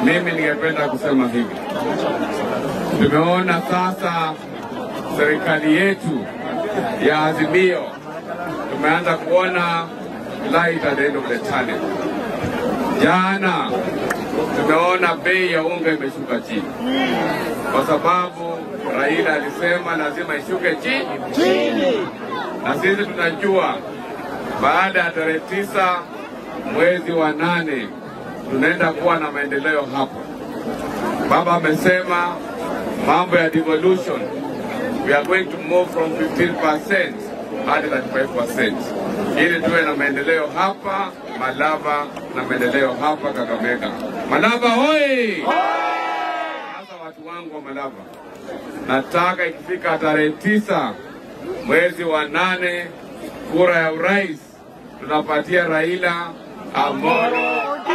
mimi ningependa kusema hivi, tumeona sasa serikali yetu ya Azimio, tumeanza kuona light at the end of the tunnel. Jana tumeona bei ya unga imeshuka chini, kwa sababu Raila alisema lazima ishuke chini, na sisi tunajua baada ya tarehe tisa mwezi wa nane tunaenda kuwa na maendeleo hapo. Baba amesema mambo ya devolution, we are going to move from 15% hadi 35% ili tuwe na maendeleo hapa Malava na maendeleo hapa Kakamega. Malava hoi! Sasa watu wangu wa Malava, nataka ikifika tarehe tisa mwezi wa nane kura ya urais tunapatia Raila Amolo